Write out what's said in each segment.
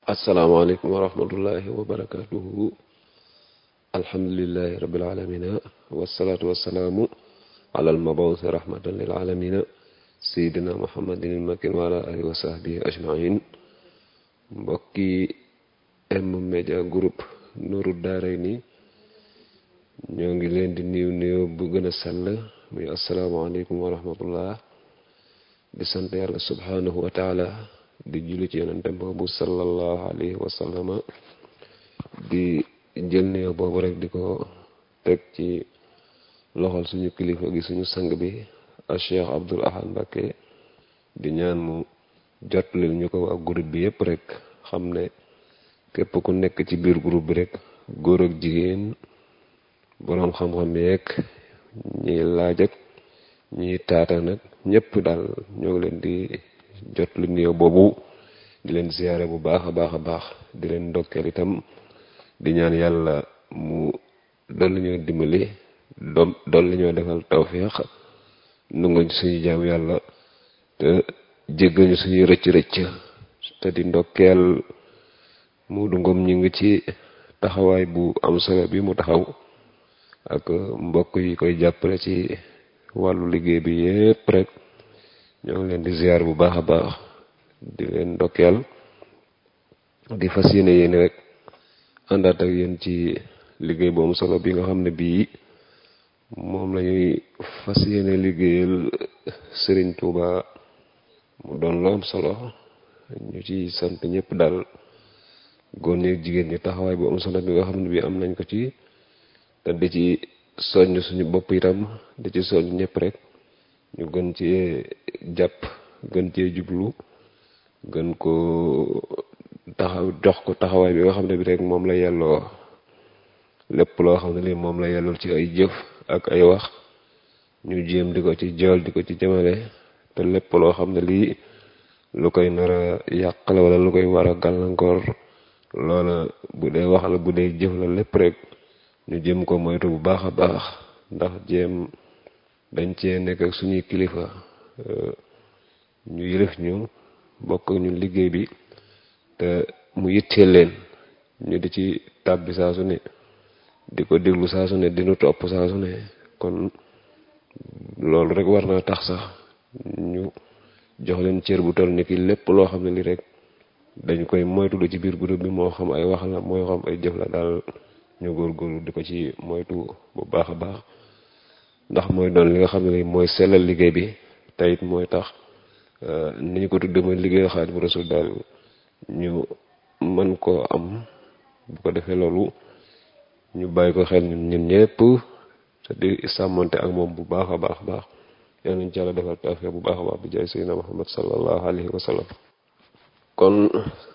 asalaamaaleykum wa rahmatullahi wa barakatuhu alhamdulilahi rabil alamina wasalaatu wasalaamu ala almabawusi rahmatan lil alamina sayidina muhammadin ilmakin wa ala alihi wa sahbihi ajmain mbokki M-Media Group Nourou Darayni ñoo ngi leen di nuyu nuyu bu gën a sell muy asalaamaaleykum wa rahmatullah di sant yàlla subhanahu wa taala di julli ci yonente boobu sallallahu alayhi wa sallama di jël nuyoo boobu rek di ko teg ci loxol suñu kilifa gi suñu sang bi a Cheikh Abdoul Ahad Mbacké di ñaan mu jotlil ñu ko waa groupe bi yépp rek xam ne képp ku nekk ci biir groupe bi rek góor ak jigéen boroom xam-xam yeeg ñiy laaj ak ñiy taata nag ñépp daal ñoo ngi leen di jot lu nuyoo boobu di leen ziyaare bu baax a baax a baax di leen ndokkeel itam di ñaan yàlla mu dolli ñoo dimbali do dolli ñoo defal tawfiq nunguñ suñu jaam yàlla te jéggal ñu suñuy rëcc rëcc te di ndokkeel Modou Ngom ñu ngi ci taxawaay bu am solo bi mu taxaw ak mbokk yi koy jàppale ci wàllu liggéey bi yépp rek ñoo ngi leen di ziar bu baax a baax di leen ndokkeel di fas yéene yéen rek àndaat ak yéen ci liggéey bu am solo bi nga xam ne bii moom la ñuy fas yéene liggéeyal Serigne Touba mu doon lu am solo ñu ci sant ñëpp daal góor ñi ak jigéen ñi taxawaay bu am solo bi nga xam ne bii am nañ ko ci te di ci soññ suñu bopp itam di ci soññ ñëpp rek ñu gën cee jàpp gën cee jublu gën ko taxaw jox ko taxawaay bi nga xam ne bi rek moom la yelloo lépp loo xam ne lii moom la yelloo ci ay jëf ak ay wax ñu jéem di ko ci jool di ko ci jëmale te lépp loo xam ne lii lu koy nar a yàq la wala lu koy war a gàllankoor loola bu dee wax la bu dee jëf la lépp rek ñu jéem ko moytu bu baax a baax ndax jéem dañ cee nekk ak suñuy kilifa ñu yëlëf ñu bokk ñu liggéey bi te mu yitteel leen ñu di ci tàbbi saa su ne di ko déglu saa su ne dinu topp saa su ne kon loolu rek war naa tax sax ñu jox leen cër bu toll ni ki lépp loo xam ne li rek dañ koy moytu lu ci biir groupe bi moo xam ay wax la moo xam ay jëf la daal ñu góorgóorlu di ko ci moytu bu baax a baax ndax mooy doon li nga xam ne mooy sellal liggéey bi teyit mooy tax ni ñu ko tudde mooy liggéey Xaadimu Rasuul daal ñu mën koo am bu ko defee loolu ñu bàyyi ko xel ñun ñun ñëpp te di sàmmante ak moom bu baax a baax baax yal nañu ci Yàlla defal tawfiq bu baax a baax bi jaay Seydina Muhammad sallallahu alayhi wa sallam kon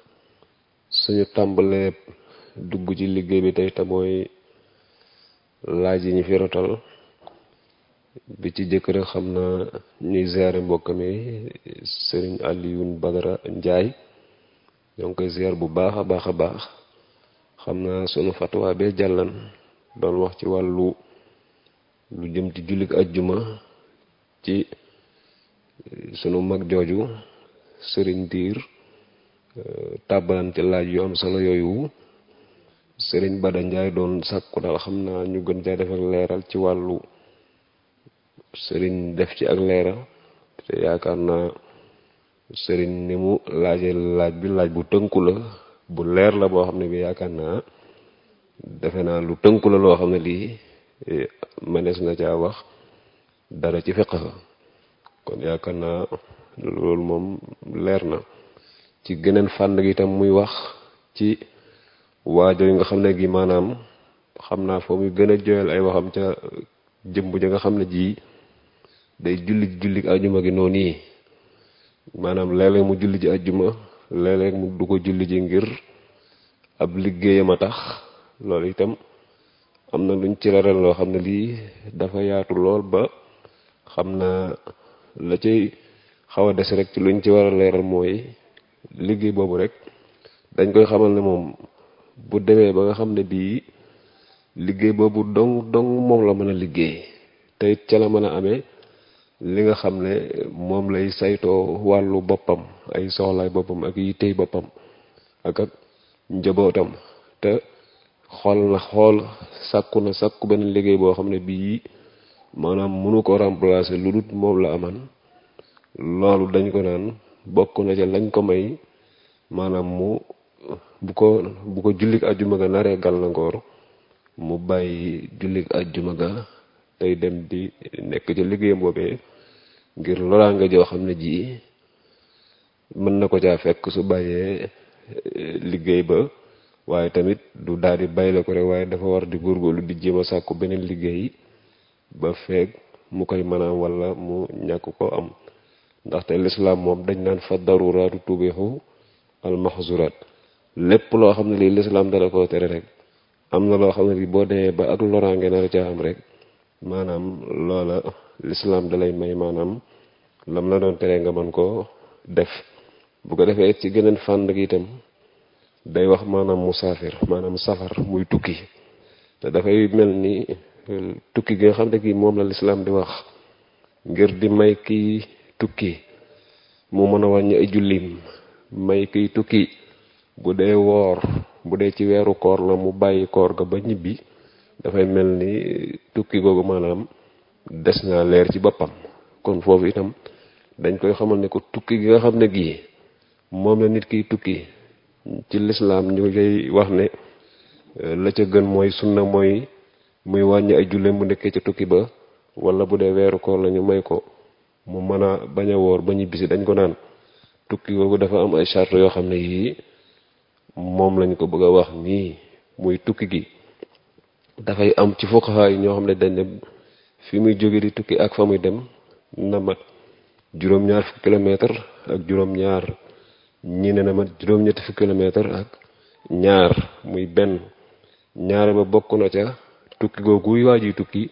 suñu tàmbalee dugg ci liggéey bi tey te mooy laaj yi ñu fi rotal bi ci jëkk rek xam na ñuy ziare mbokk mi sëriñ Alioune Badara Ndiaye ñoo ngi koy ziar bu baax a baax a baax xam na sunu fatwa bee jàllan doon wax ci wàllu lu jëm ci jullit ajjuma ci sunu mag jooju sëriñ diir tàbbalan ci laaj yu am solo yooyu sëriñ Bada Ndiaye doon sàkku daal xam naa ñu gën caa def ak leeral ci wàllu sëriñ def ci ak leeral te yaakaar naa sëriñ ni mu laajee laaj bi laaj bu tënku la bu leer la boo xam ne bi yaakaar naa defe naa lu tënku la loo xam ne lii mënees na caa wax dara ci fiq kon yaakaar naa loolu moom leer na ci geneen fànn gi itam muy wax ci waajo yi nga xam ne gi maanaam xam naa foo muy gën a joyal ay waxam ca jëmb ja nga xam ne ji day julli julli ajuma gi noonu yi maanaam léeg-léeg mu julli ji ajuma léeg-léeg mu du ko julli ji ngir ab liggéeyam a tax loolu itam am na luñ ci leeral loo xam ne lii dafa yaatu lool ba xam naa la cay xaw a des rek ci luñ ci war a leeral mooy liggéey boobu rek dañ koy xamal ne moom bu demee ba nga xam ne bii liggéey boobu dong dong moom la mën a liggéey te it ca la mën a amee li nga xam ne moom lay saytoo wàllu boppam ay soxlaay boppam ak yittey boppam ak ak njabootam te xool na xool sàkku na sàkku benn liggéey boo xam ne bii maanaam mënu ko remplacer lu dul moom la aman loolu dañ ko naan bokk na ca lañ ko may maanaam mu bu ko bu ko jullik ajjuma ga naree gàllankoor mu bàyyi jullik ajjuma ga tey dem di nekk ca liggéeyam boobee ngir loraanga joo xam ne ji mën na ko caa fekk su bàyyee liggéey ba waaye tamit du daal di bàyyi la ko rek waaye dafa war di góorgóorlu di jéem a sàkku beneen liggéey ba feeg mu koy manaam wala mu ñàkk ko am ndaxte lislaam moom dañ naan fa daruraatu tubixu almaxzuraat lépp loo xam ne lii lislaam dala koo tere rek am na loo xam ne lii boo demee ba ak loraange nar caa am rek maanaam loola lislaam dalay may maanaam lam la doon tere nga mën koo def bu ko defee ci geneen fànn gi itam day wax maanaam musaafir maanaam safar muy tukki te dafay mel ni tukki gi nga xam ne kii moom la lislaam di wax ngir di may kiy tukki mu mën a wàññi ay jullim may kiy tukki bu dee woor bu dee ci weeru koor la mu bàyyi koor ga ba ñibbi dafay mel ni tukki googu maanaam des naa leer ci boppam kon foofu itam dañ koy xamal ne ko tukki gi nga xam ne gii moom la nit kiy tukki ci lislaam ñu koy wax ne la ca gën mooy sunna mooy muy wàññi ay julleem bu nekkee ca tukki ba wala bu dee weeru koor la ñu may ko mu mën a bañ a woor ba ñibbisi dañ ko naan tukki googu dafa am ay charte yoo xam ne yii moom lañ ko bëgg a wax nii muy tukki gi dafay am ci fuqaha yi ñoo xam ne dañ ne fi muy jóge di tukki ak fa muy dem na mat juróom-ñaar fukki kilomètre ak juróom-ñaar ñi ne na mat juróom-ñetti fukki kilomètre ak ñaar muy benn ñaare ba bokk na ca tukki googu waa ji tukki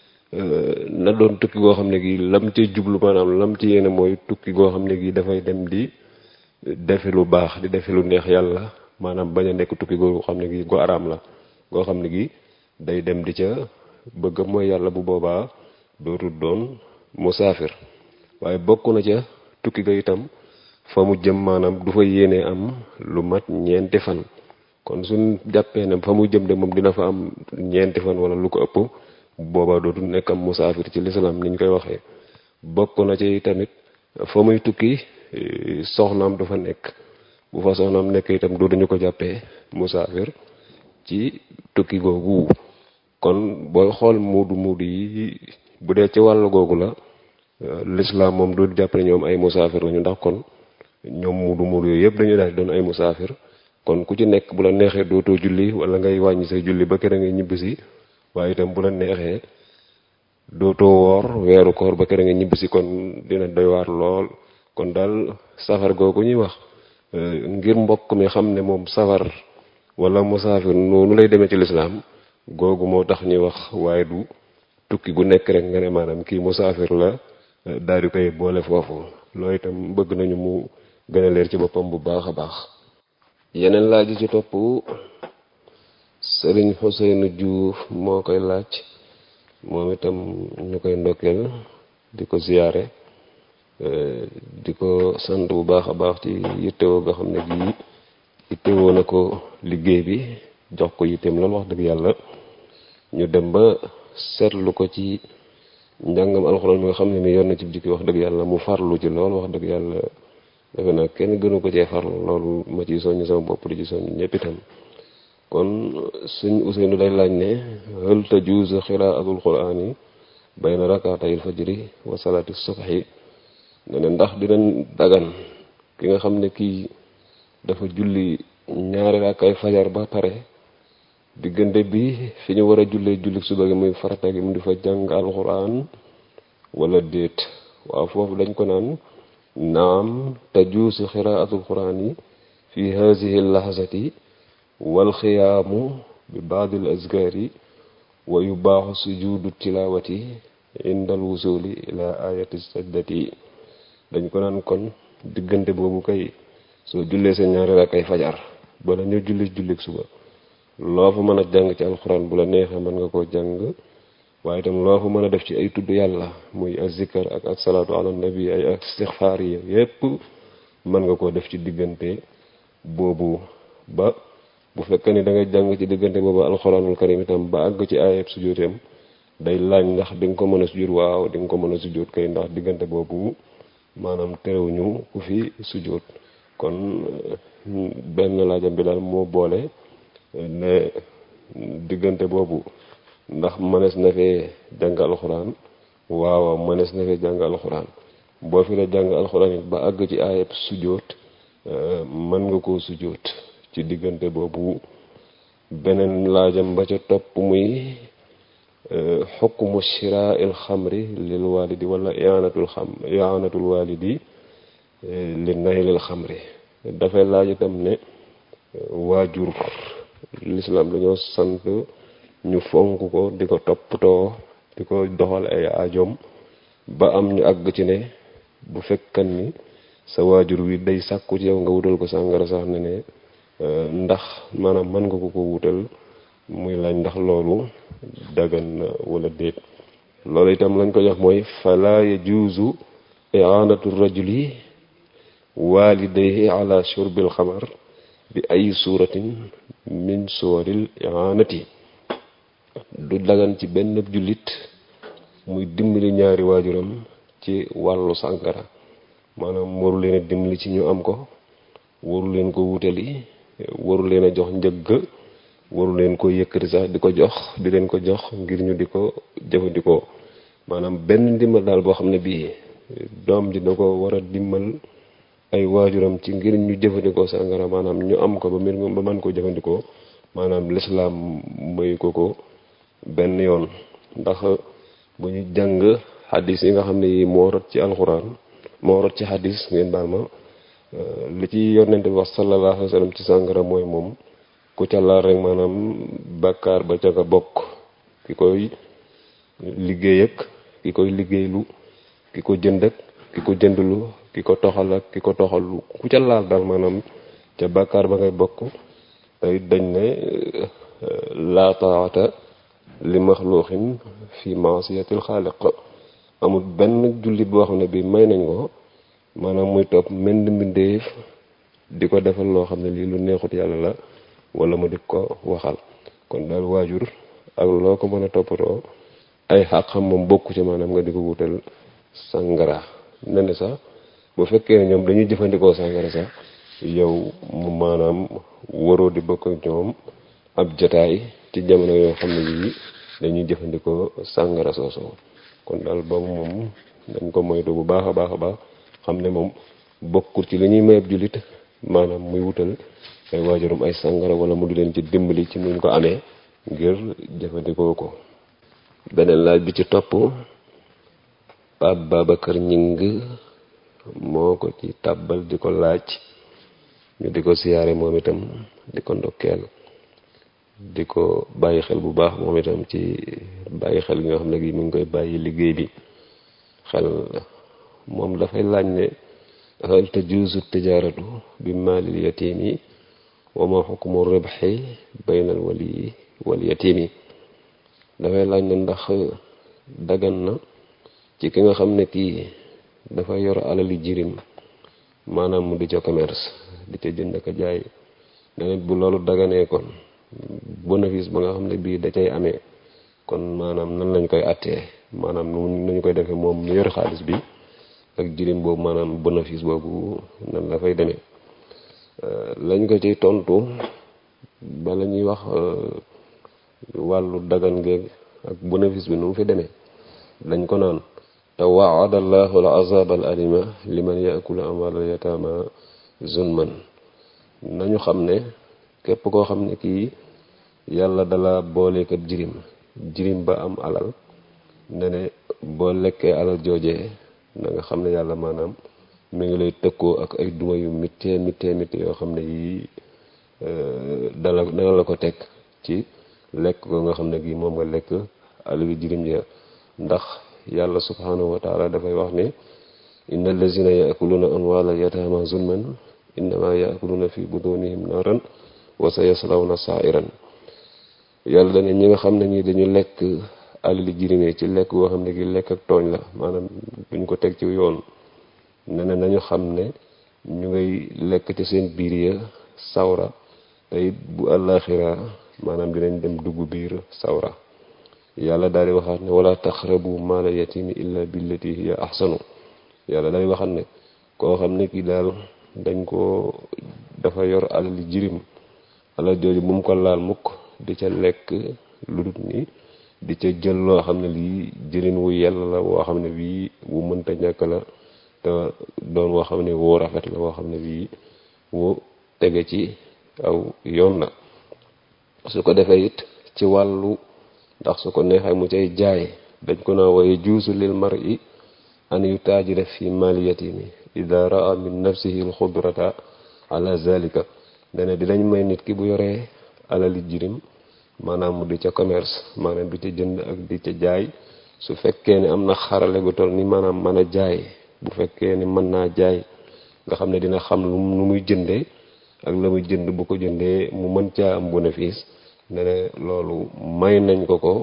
na doon tukki goo xam ne gi lam ci jublu maanaam lam ci yéene mooy tukki goo xam ne gi dafay dem di defe lu baax di defe lu neex yàlla maanaam bañ a nekk tukki goo xam ne gi gu araam la goo xam ne gi day dem di ca bëgg mooy yàlla bu boobaa dootul doon musaafir waaye bokk na ca tukki ga itam fa mu jëm maanaam du fa yéene am lu mat ñeenti fan kon suñ jàppee ne fa mu jëm de moom dina fa am ñeenti fan wala lu ko ëpp boobaa dootul nekk am musaafir ci lislaam ni ñu koy waxee bokk na ci tamit fa muy tukki soxnaam du fa nekk bu fa soxnaam nekk itam dootuñu ko jàppee musaafir ci tukki googu kon booy xool muudu muudu yi bu dee ci wàll googu la lislaam moom du jàpp ne ñoom ay musaafir lañu ndax kon ñoom muudu muudu yooyu yëpp dañu daal doon ay musaafir kon ku ci nekk bu la neexee dootoo julli wala ngay wàññi say julli ba kere ngay ñibbisi waaye itam bu la neexee dootoo woor weeru koor ba kere nga ñibbisi kon dina doy waar lool kon daal safar googu ñuy wax ngir mbokk mi xam ne moom safar wala musaafir noonu lay demee ci lislaam googu moo tax ñuy wax waaye du tukki gu nekk rek nga ne maanaam kii musaafir la daal di koy boole foofu loolu itam bëgg nañu mu gën a leer ci boppam bu baax a baax yeneen laaj yi ci topp sëriñ Xuseynu Juuf moo koy laaj moom itam ñu koy ndokkeel di ko ziyaare di ko sant bu baax a baax ci yittewoo nga xam ne gii yittewoo na ko liggéey bi jox ko yitteem loolu wax dëgg yàlla ñu dem ba seetlu ko ci njàngam alxuraan mi nga xam ne ni yor na ci jikki wax dëgg yàlla mu farlu ci lool wax dëgg yàlla defe naa kenn gënu ko cee farlu loolu ma ci soññ sama bopp di ci soññ ñëpp itam kon suñ Useynu day laaj ne hal tajuuzu xiraatul quraani bayna rakaatayil fajri wa salaati subhi ne ne ndax dinañ dagan ki nga xam ne kii dafa julli ñaari raakaay fajar ba pare diggante bi fi ñu war a jullee julli suba gi muy farata gi mu di fa jàng alxuraan wala déet waaw foofu dañ ko naan naam tajuusu xiraatul quraani fi hazihi lahzati wal xiyaamu bi baadil azkaari wa yubaaxu sujuudu tilaawati indal wusuli ila ayati sajdati dañ ko naan kon diggante boobu kay soo jullee sa ñaari rakkay fajar bala ñu julli jullik suba loo fa mën a jàng ci alxuraan bu la neexee mën nga koo jàng waaye itam loo fa mën a def ci ay tudd yàlla muy azikar ak ak salaatu ala nabi ay ak istixfaar yi yépp mën nga koo def ci diggante boobu ba bu fekkee ni da ngay jàng ci diggante boobu alxuraanul karim itam ba àgg ci ayeb sujjóotam day laaj ndax di nga ko mën a sujjóot waaw di nga ko mën a sujjóot kay ndax diggante boobu maanaam terewuñu ku fi sujjóot kon benn laajam bi daal moo boole ne diggante boobu ndax mënees na fee jàng alxuraan waaw mënees na fee jàng alxuraan boo fi la jàng alxuraan it ba àgg ci ayeb sujjóot mën nga koo sujjóot ci diggante boobu beneen laajam ba ca topp muy xukmu shiraa il xamri lil walidi wala ianatul xam ianatul walidi li naylil xamri dafay laaj itam ne waajur lislaam dañoo sant ñu fonk ko di ko toppatoo di ko doxal ay ajoom ba am ñu àgg ci ne bu fekkan ni sa waajur wi day sàkku ci yow nga wutal ko sàngara sax ne ne ndax maanaam mën nga ko ko wutal muy laaj ndax loolu dagan na wala déet loolu itam lañ ko jox mooy fala yajuuzu i'anatu rajuli walidayhi ala shurbil xamar bi ay suratin min suwaril i'anati du dagan ci benn jullit muy dimbali ñaari waajuram ci wàllu sàngara maanaam waru leen a dimbali ci ñu am ko waru leen ko wutali waru leen a jox njëgg waru leen ko yëkkati sax di ko jox di leen ko jox ngir ñu di ko jëfandikoo maanaam benn ndimbal daal boo xam ne bii doom ji da ko war a dimbal ay waajuram ci ngir ñu jëfandikoo sàngara maanaam ñu am ko ba mbir ba mën koo jëfandikoo maanaam lislaam may ko ko benn yoon ndax bu ñu jàng xadis yi nga xam ne yi moo rot ci alxuraan moo rot ci xadis ngeen baal ma li ci yonent bi wax sallallahu alayhi wa sallam ci sàngara mooy moom ku ca laal rek maanaam bàkkaar ba ca nga bokk ki koy liggéey ak ki koy liggéeylu ki ko jënd ak ki ko jëndlu ki ko toxal ak ki ko toxalu ku ca laal daal maanaam ca bàkkaar ba ngay bokk tey dañ ne laa taata li maxluuxin fi maasiyatil xaaliq amul benn jullit boo xam ne bi may nañ ko maanaam muy topp mend mbindeef di ko defal loo xam ne lii lu neexut yàlla la wala mu di ko waxal kon daal waajur ak loo ko mën a toppatoo ay xàqam moom bokku ci maanaam nga di ko wutal sàngara ne ne sax bu fekkee ne ñoom dañuy jëfandikoo sàngara sax yow mu maanaam waroo di bokk ak ñoom ab jataay ci jamono yoo xam ne yii dañuy jëfandikoo sàngara soosoo kon daal boobu moom dañ ko moytu bu baax a baax a baax xam ne moom bokkul ci li ñuy mayab jullit maanaam muy wutal ay waajuram ay sàngara wala mu di leen ci dimbali ci nuñ ko amee ngir jëfandikoo ko beneen laaj bi ci topp Pape Babacar Ñing moo ko ci tàbbal di ko laaj ñu di ko siyaare moom itam di ko ndokkeel di ko bàyyi xel bu baax moom itam ci bàyyi xel gi nga xam ne gi mu ngi koy bàyyi liggéey bi xel moom dafay laaj ne hal tajuuzu tijaaratu bi maalil yatiimi wa ma xukmu ribxi bayna al wali wal yatiimi dafay laaj ne ndax dagan na ci ki nga xam ne kii dafa yor alali jirim maanaam mu di ca commerce di ca jënd ak jaay danit bu loolu daganee kon bénéfice ba nga xam ne bii da cay amee kon maanaam nan lañ koy attee maanaam nu nañu koy defee moom mu yor xaalis bi ak jirim boobu maanaam bénéfice boobu nan la fay demee lañ ko ci tontu bala ñuy wax wàllu dagan geeg ak bénéfice bi nu mu fi demee dañ ko naan tawaada allahu al azab al alima liman yakulu amwal al yatama zulman nañu xam ne képp koo xam ne kii yàlla dala booleekat jirim jirim ba am alal ne ne boo lekkee alal joojee na nga xam ne yàlla maanaam mi ngi lay tëkkoo ak ay duma yu mittee mittee mittee yoo xam ne yii dala dana la ko teg ci lekk ko nga xam ne gi moom nga lekk alal jirim ja ndax yàlla subhanahu wa taala dafay wax ne inna allazina yakuluna amwala yatama zulman innama yakuluna fi budunihim naran wa sa yaslawna sa'iran yàlla dane ñi nga xam ne ñi dañu lekk alali jirime ci lekk goo xam ne gi lekk ak tooñ la maanaam duñ ko teg ci yoon ne ne nañu xam ne ñu ngay lekk ci seen biir ya sawra te it bu àllaaxira maanaam dinañ dem dugg biir sawra yàlla daal di waxaat ne wala taqrabu maala yatimi illa billati hiya ahsanu yàlla daal di waxaat ne koo xam ne kii daal dañ ko dafa yor alali jirim alal jooju bu mu ko laal mukk di ca lekk lu dut ni di ca jël loo xam ne lii jërin wu yàlla la woo xam ne bii wu mënta ñàkk la te doon woo xam ne woo rafet la woo xam ne bii wu tege ci aw yoon la su ko defee it ci wàllu ndax su ko neexee mu cay jaay dañ ko naa waye juusu lil mar'i an yu taajira fi maali yatimi ida raa min nafsihi al xudrata ala zalika dene dinañ may nit ki bu yoree alali jirim maanaam mu di ca commerce maanaam di ca jënd ak di ca jaay su fekkee ne am na xarale gu toll ni maanaam mën a jaay bu fekkee ne mën naa jaay nga xam ne dina xam lu nu muy jëndee ak la muy jënd bu ko jëndee mu mën caa am bénéfice ne ne loolu may nañ ko ko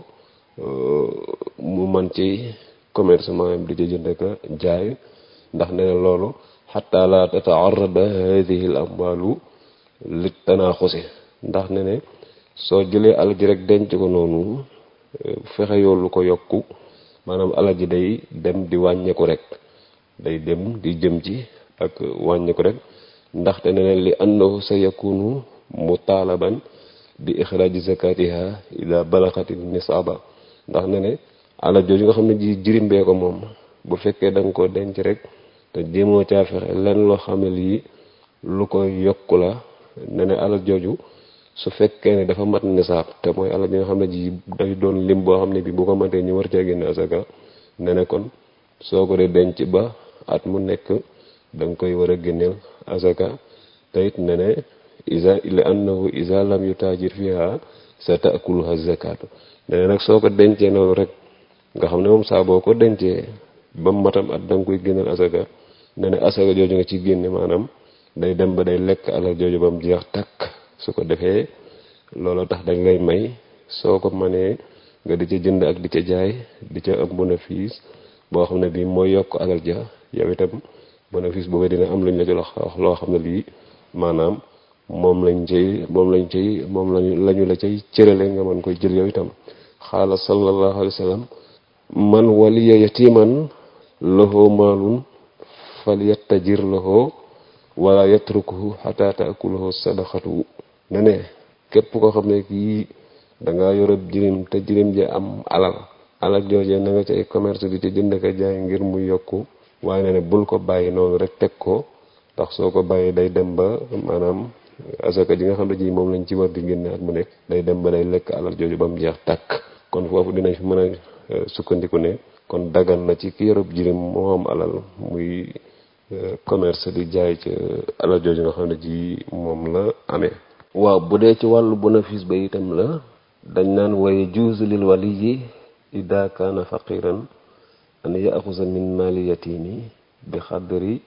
mu mën ci commerce maanaam di ca jënd ak jaay ndax ne ne loolu xatta la tataarada hadihi al amwalu li tanaaxusi ndax ne ne soo jëlee alal ji rek denc ko noonu fexe yoon lu ko yokku maanaam alal ji day dem di wàññeeku rek day dem di jëm ci ak wàññeeku rek ndaxte ne ne li annahu sa yakunu mutaalaban bi ixraaji zakatiha ida balaxati nisaaba ndax ne ne alal jooju nga xam ne ji jirimbee ko moom bu fekkee da nga ko denc rek te jéemoo caa fexe lenn loo xam ne lii lu koy yokku la ne ne alal jooju su fekkee ne dafa mat nisaab te mooy alal ji nga xam ne ji day doon lim boo xam ne bi bu ko matee ñu war cee génne asaka ne ne kon soo ko dee denc ba at mu nekk da nga koy war a génneel asaka te it ne ne isa li annahu isa lam yu taajir fiha sa taakuluha zakatu ne ne nag soo ko dencee noonu rek nga xam ne moom saa boo ko dencee ba matam at da nga koy génneel asaka ne ne asaka jooju nga ci génne maanaam day dem ba day lekk alal jooju ba mu jeex takk su ko defee loolu tax dañ lay may soo ko mënee nga di ca jënd ak di ca jaay di ca am bénéfice boo xam ne bii mooy yokk alal ja yow itam bénéfice boobu dina am luñ la jox wax loo xam ne lii maanaam moom lañ cay moom lañ cay moom lañu lañu la cay cërale nga mën koy jël yow itam xaala sallallahu alayhi wa sallam man waliya yatiman lahu maalun falyattajir lahu wala yatrukuhu xata taakuluhu sadaqatu ne ne képp koo xam ne kii dangaa yorab jirim te jirim ji am alal alal joojee na nga ci ay commerce di ci jënd ko jaay ngir mu yokku waaye ne ne bul ko bàyyi noonu rek teg ko ndax soo ko bàyyi day dem ba maanaam asaka ji nga xam ne ji moom lañ ci war di génne at mu nekk day dem ba day lekk alal jooju ba mu jeex tàkk kon foofu dinañ fi mën a sukkandiku ne kon dagan na ci ki yorab jirim moo am alal muy commerce di jaay ca alal jooju nga xam ne ji moom la amee waaw bu dee ci wàllu bénéfice ba itam la dañ naan waye juuzu lil waliyi ida kaana faqiran an yaxusa min maali yatimi bi xadri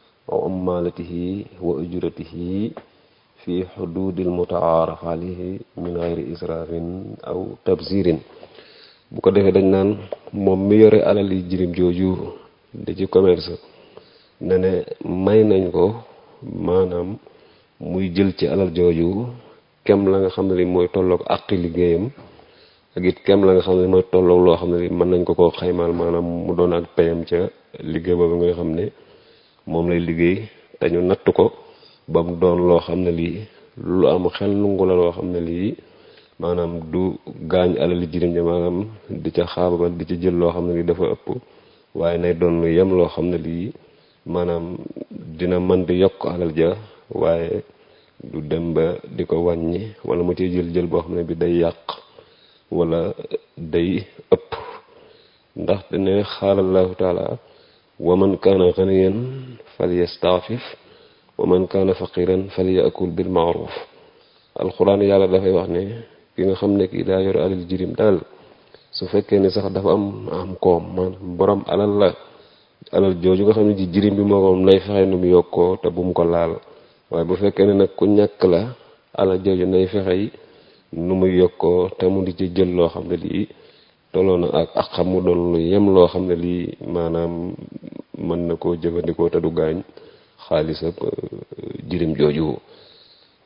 ummalatihi wa ujratihi fi xududil mutaaraf alayhi min gayri israfin aw tabzirin bu ko defee dañ naan moom mi yore alal yi jirim jooju di ci commerce ne ne may nañ ko maanaam muy jël ci alal jooju kem la nga xam ne li mooy tolloog àqi liggéeyam ak it kem la nga xam ne mooy tolloog loo xam ne li mën nañ ko koo xaymaal maanaam mu doon ak payam ca liggéey boobu nga xam ne moom lay liggéey te ñu natt ko ba mu doon loo xam ne lii lu am xel nungu la loo xam ne lii maanaam du gaañ alali jirim ja maanaam di ca xaababal di ca jël loo xam ne lii dafa ëpp waaye nay doon lu yem loo xam ne lii maanaam dina mën di yokk alal ja waaye du dem ba di ko wàññi wala mu ciy jël jël boo xam ne bi day yàq wala day ëpp ndax dane xaalallahu taala wa man kaana ganiyan falyastaafif wa man kaana faqiran falyakul bil maaruf alxuraan yàlla dafay wax ne ki nga xam ne kii daa yor alal jirim daal su fekkee ne sax dafa am am koom maanaam borom alal la alal jooju nga xam ne ji jirim bi moo ko moom lay fexe nu mu yokkoo te bu mu ko laal waaye bu fekkee ne nag ku ñàkk la alal jooju nay fexe yi nu muy yokkoo te mu di ci jël loo xam ne lii tolloo na ak ak xam mu doon lu yem loo xam ne lii maanaam mën na koo jëfandikoo te du gaañ xaalis ak jirim jooju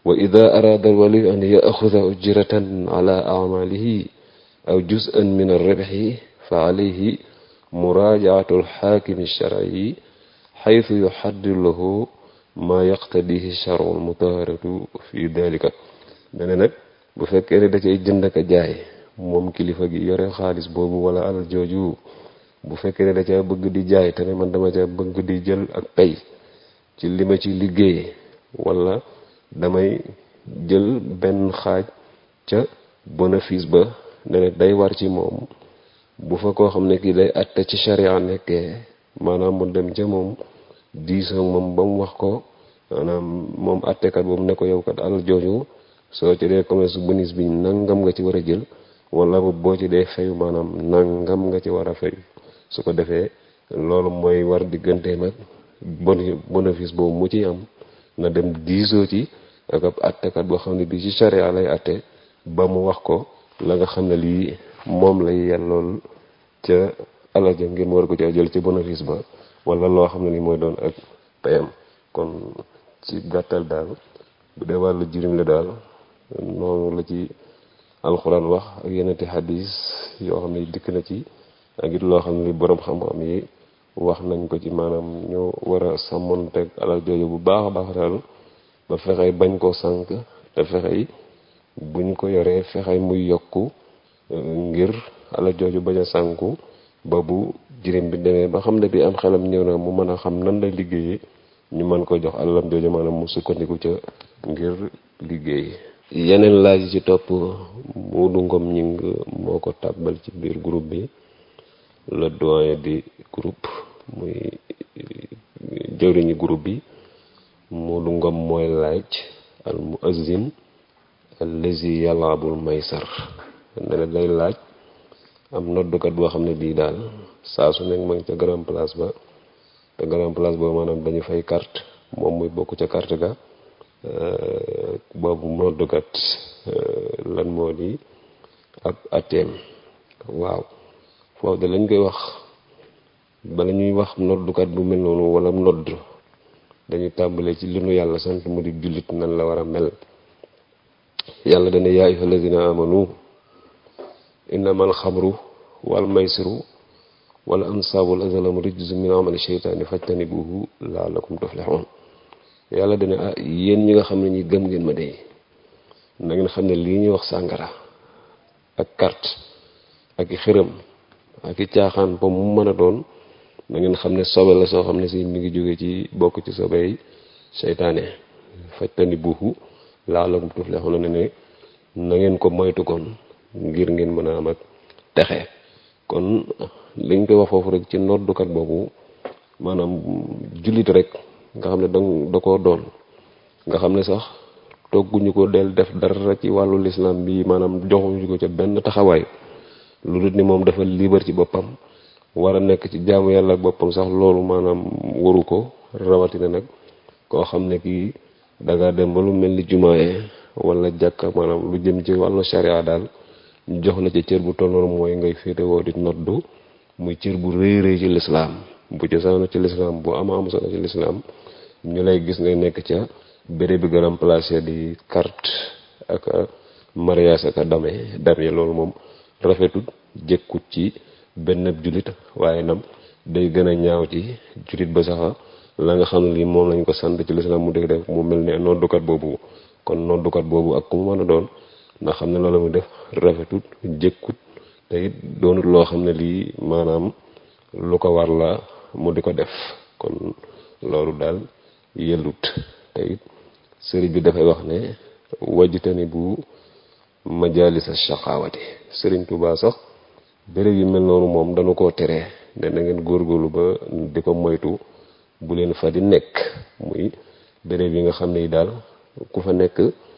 wa ida araada alwaliyu an yaxuda ujratan ala amalihi aw juz'an min alribxi fa alayhi muraajaatu alxaakimi alsharci xaytu yuxaddidu lahu maa yaqtadihi alsharcu almutaharatu fi dalika dane nag bu fekkee ne da cay jënd ak jaay moom kilifa gi yore xaalis boobu wala alal jooju bu fekkee ne da caa bëgg di jaay te ne man dama caa bëgg di jël ak pay ci li ma ci liggéey wala damay jël benn xaaj ca bénéfice ba ne ne day war ci moom bu fa koo xam ne kii day atte ci charia nekkee maanaam mu dem ca moom diisoo moom ba mu wax ko maanaam moom attekat boobu ne ko yow kat alal jooju soo ci dee commerce bonus bi nangam nga ci war a jël wala boo ci dee fayu maanaam nangam nga ci war a fayu su ko defee loolu mooy war digganteem ak boni bénéfice boobu mu ci am na dem diisoo ci ak ab attekat boo xam ne bii ci charia lay atte ba mu wax ko la nga xam ne lii moom lay yellool ca alal ja ngir mu war ko ca jël ci bénéfice ba wala loo xam ne ni mooy doon ak payam kon ci gàttal daal bu dee wàllu jirim la daal noonu la ci alxuraan wax ak yenenti xadis yoo xam ne dikk na ci ak it loo xam ne li boroom xam-xam yi wax nañ ko ci maanaam ñu war a sàmmonteeg alal jooju bu baax a baax daal ba fexey bañ koo sànk te fexey buñ ko yoree fexey muy yokku ngir alal jooju bañ a sànku ba bu jirim bi demee ba xam ne bi am xelam ñëw na mu mën a xam nan lay liggéeyee ñu mën ko jox alalam jooju maanaam mu sukkandiku ca ngir liggéey yeneen laaj ci topp Moodu Ngom ñing moo ko tàbbal ci biir groupe bi le doyen di groupe muy jëwriñu groupe bi Moodu Ngom mooy laaj al muazzin allazi yalabul maysar ne na day laaj am noddukat boo xam ne bii daal saa su nekk ma ngi ca grand place ba te grand place boobu maanaam dañu fay carte moom muy bokk ca carte ga boobu noddukat lan moo di ab ateem waaw foofu de lañ koy wax bala ñuy wax noddukat bu mel noonu wala nodd dañuy tàmbalee ci li nu yàlla sant mu di jullit nan la war a mel yàlla dana yaa ayyuha alladina amanu innama alxamru wal maysiru wala ansaabu wal azlamu rijzun min amali sheytaani fajtanibuhu laalakum tuflixoon yàlla dana ah yéen ñi nga xam ne ñi gëm ngeen ma de na ngeen xam ne lii ñuy wax sàngara ak carte ak i xërëm ak i caaxaan ba mu mën a doon na ngeen xam ne sobe la soo xam ne si mi ngi jóge ci bokk ci sobey seytaane fajtanibuhu laalakum tuflixoon ne ne na ngeen ko moytu kon ngir ngeen mën a am ak texe kon liñ koy wax foofu rek ci noddukat boobu maanaam jullit rek nga xam ne da da koo doon nga xam ne sax togguñu ko del def dara ci wàllu lislaam bi maanaam joxuñu ko ca benn taxawaay lu dul ni moom dafa libre ci boppam war a nekk ci jaamu yàlla ak boppam sax loolu maanaam waru ko rawatina nag koo xam ne kii danga dem ba lu mel ni jumaaye wala jàkka maanaam lu jëm ci wàllu sharia daal ñu jox la ci cër bu tolloon mooy ngay féetewoo di noddu muy cër bu rëy rëy ci lislaam bu cosaanu ci lislaam bu ama am solo ci lislaam ñu lay gis nga nekk ca béréb bi gën a placé di carte ak mariage ak dame dame loolu moom rafetut jëkkut ci benn jullit waaye nam day gën a ñaaw ci jullit ba saxa la nga xam ne lii moom lañ ko sant ci lislaam mu dégg def mu mel ne noddukat boobu kon noddukat boobu ak ku mu mën a doon ndax xam ne loolu mu def rafetut jëkkut te it doonut loo xam ne lii maanaam lu ko war la mu di ko def kon loolu daal yellut te it sëriñ bi dafay wax ne wajtani bu majalisa shaqawati sëriñ Tuubaa sax béréb yi mel noonu moom dañu koo tere ne na ngeen góorgóorlu ba di ko moytu bu leen fa di nekk muy béréb yi nga xam ne yi daal ku fa nekk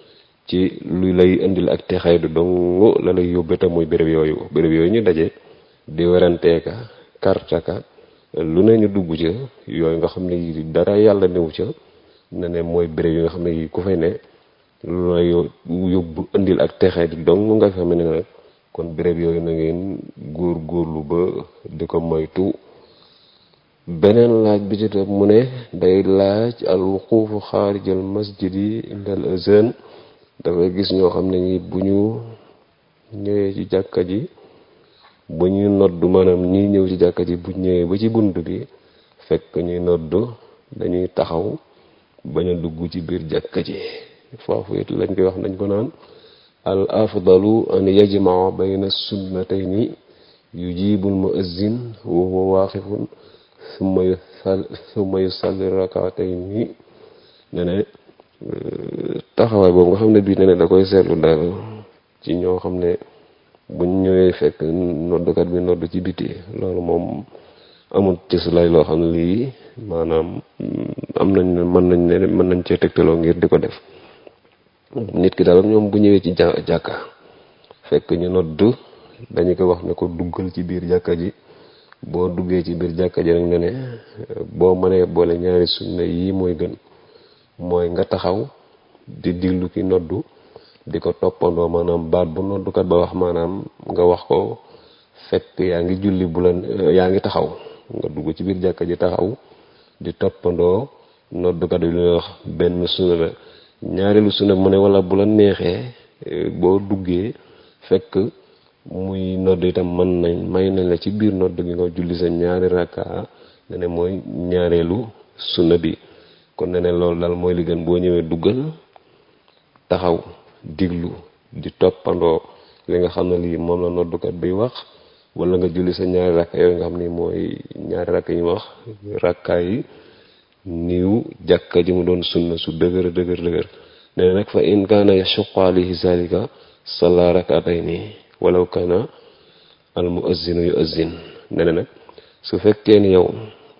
ci lu lay indil ak texay du dong la lay yóbbe te muy béréb yooyu béréb yooyu ñu daje di weranteeka kartaka lu ne ñu dugg ca yooyu nga xam ne dara yàlla newu ca ne ne mooy béréb yi nga xam ne yi ku fay ne lu lay yóbbu indil ak texay du dong nga xam ne nag kon béréb yooyu na ngeen góor góorlu ba di ko moytu beneen laaj bi ci topp mu ne day laaj al wuquufu xaarijal masjidi indal azan dafay gis ñoo xam ne ñi bu ñu ñëwee ci jàkka ji bu ñuy noddu maanaam ñiy ñëw ci jàkka ji bu ñëwee ba ci bunt bi fekk ñuy noddu dañuy taxaw bañ a dugg ci biir jàkka ji foofu it lañ koy wax nañ ko naan al afdalu an yajmaa bayna sunnatayni yujibu al muazzin wa huwa waaqifun summa yusal summa yusalli rakaatayni ne ne taxawaay boobu nga xam ne bii ne ne da koy seetlu daal ci ñoo xam ne buñ ñëwee fekk noddukat bi nodd ci biti loolu moom amul cëslay loo xam ne lii maanaam am nañ mën nañ ne mën nañ cee tegtaloo ngir di ko def nit ki daal ñoom bu ñëwee ci jàkka fekk ñu nodd dañu ko wax ne ko duggal ci biir jàkka ji boo duggee ci biir jàkka ji nag ne ne boo mënee boole ñaari sunna yii mooy gën mooy nga taxaw di diglu ki noddu di ko toppandoo maanaam baat bu noddukat ba wax maanaam nga wax ko fekk yaa ngi julli bu la yaa ngi taxaw nga dugg ci biir jàkka ji taxaw di toppandoo noddukat bi lu wax benn sunna la ñaareelu sunna mu ne wala bu la neexee boo duggee fekk muy nodd itam mën nañ may nañ la ci biir nodd gi nga julli sa ñaari rakka ne ne mooy ñaareelu sunna bi kon ne ne loolu daal mooy li gën boo ñëwee duggal taxaw diglu di toppandoo li nga xam ne lii moom la noddukat bi wax wala nga julli sa ñaari rakka yooyu nga xam ni mooy ñaari rakka yi wax rakka yi niiw jàkka ji mu doon sunna su dëgër dëgër dëgër nee nag fa in kaana yashuqqa alayhi zalika salla rakatayni walaw kaana al muazzinu yuazzin ne nag su fekkee ni yow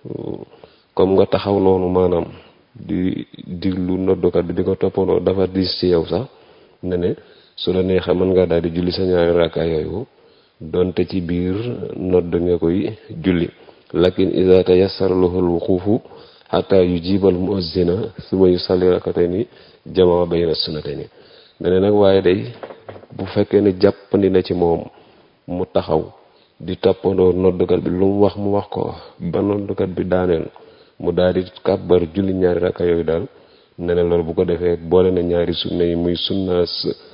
comme nga taxaw noonu maanaam di diglu noddukat bi di ko toppandoo dafa diis ci yow sax ne ne su la neexee mën ngaa daal di julli sa ñaari rakka yooyu donte ci biir nodd nga koy julli lakin ida tayassara lahu al wuqufu xataa yu jiibal muazzina suma yu salli rakatayni jamaa bayna sunnatayni dane nag waaye day bu fekkee ne jàppandi na ci moom mu taxaw di toppandoo noddukat bi lu mu wax mu wax ko ba noddukat bi daaneel mu daal di kàbbar julli ñaari rakka yooyu daal ne ne loolu bu ko defee boole na ñaari sunna yi muy sunnaas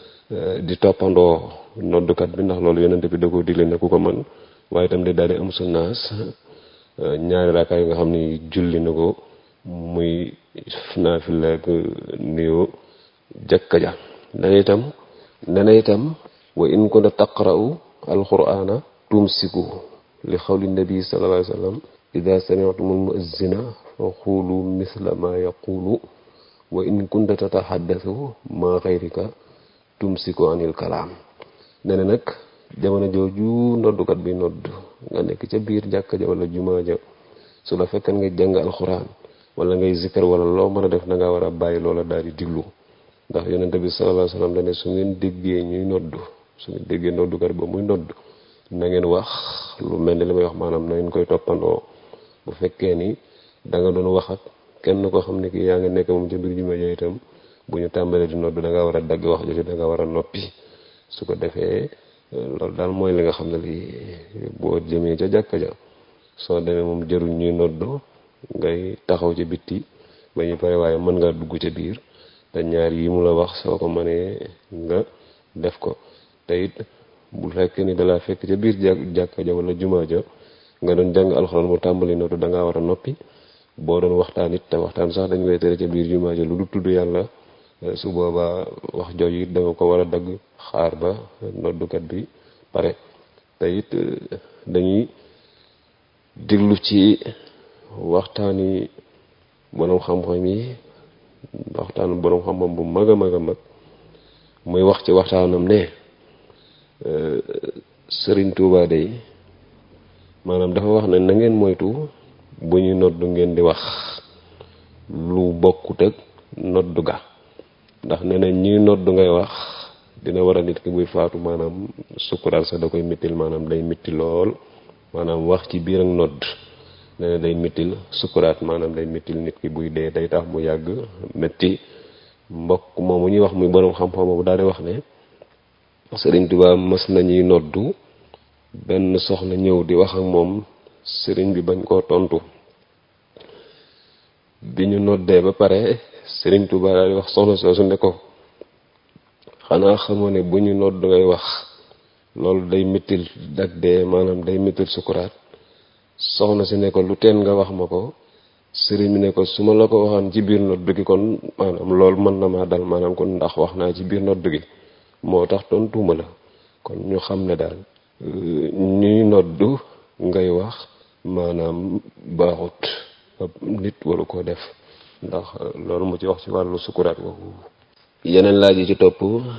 di toppandoo noddukat bi ndax loolu yonente bi da ko digle ne ku ko man waaye itam di daal di am sunnaas ñaari rakka yi nga xam ni julli na ko muy naafila ak nuyoo jàkka ja dana itam dana itam wa in kunta taqra'u alqur'ana tumsiku li xawli nabi sallallahu alayhi wa sallam ida sami'tumul muazzina fa qulu misla ma yaqulu wa in kunta tataxaddasu ma xayrika tumsiku anil kalaam ne ne nag jamono jooju noddukat bi nodd nga nekk ca biir jàkka ja wala jumaa ja su la fekkan nga jàng alxuraan wala ngay zikkar wala loo mën a def da nga war a bàyyi loola daal di diglu ndax yonente bi sallallahu alayhi wasallam dane su ngeen déggee ñuy nodd su ngeen déggee noddukat ba muy nodd na ngeen wax lu mel ni li may wax maanaam na ngeen koy toppandoo bu fekkee ni da nga doon wax ak kenn koo xam ne kii yaa ngi nekk moom ca biir jumaa ja itam bu ñu tàmbalee di nodd da nga war a dagg wax jooju da nga war a noppi su ko defee loolu daal mooy li nga xam ne lii boo jëmee ca jàkka ja soo demee moom jëruñ ñuy nodd ngay taxaw ci bitti ba ñu pare waaye mën ngaa dugg ca biir te ñaar yi mu la wax soo ko mënee nga def ko te it bu fekkee ni dalaa fekk ca biir jàkka ja wala jumaa ja nga doon jàng alxuraan mu tàmbali nodd da ngaa war a noppi boo doon waxtaan it te waxtaan sax dañ koy tere ca biir jumaa ja lu du tudd yàlla su boobaa wax jooju it danga ko war a dagg xaar ba noddukat bi pare te it dañuy diglu ci waxtaani borom xam-xam yi waxtaanu borom xam-xam bu mag a mag a mag muy wax ci waxtaanam ne Sëriñ Tuubaa day maanaam dafa wax ne na ngeen moytu bu ñuy noddu ngeen di wax lu bokkut ak noddu ga ndax nee na ñuy noddu ngay wax dina war a nit ki buy faatu maanaam sukkuraat sax da koy mittil maanaam day mitti lool maanaam wax ci biir ak nodd nee na day mittil sukkuraat maanaam day mittil nit ki buy dee day tax mu yàgg metti mbokk moomu ñuy wax muy boroom xam-xam boobu daal di wax ne Sëriñ Tuubaa mas nañuy noddu benn soxna ñëw di wax ak moom sëriñ bi bañ koo tontu bi ñu noddee ba pare Sëriñ Tuubaa daal di wax soxna soosu ne ko xanaa xamoo ne bu ñu nodd ngay wax loolu day mettil dak dee maanaam day mettil sukuraat soxna si ne ko lu teen nga wax ma ko sëriñ bi ne ko su ma la ko waxoon ci biir nodd gi kon maanaam loolu mën na maa dal maanaam kon ndax wax naa ci biir nodd gi moo tax tontuuma la kon ñu xam ne daal ñuy noddu ngay wax maanaam baaxut ab nit waru koo def ndax loolu mu ci wax ci wàllu sukuraat boobu yeneen laaj yi ci topp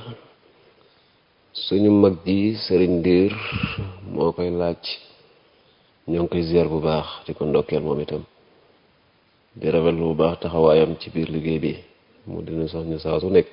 suñu mag ji sëriñ ndiir moo koy laaj ñoo ngi koy ziar bu baax di ko ndokkeel moom itam di rafetlu bu baax taxawaayam ci biir liggéey bi mu dina sax ñu saa su nekk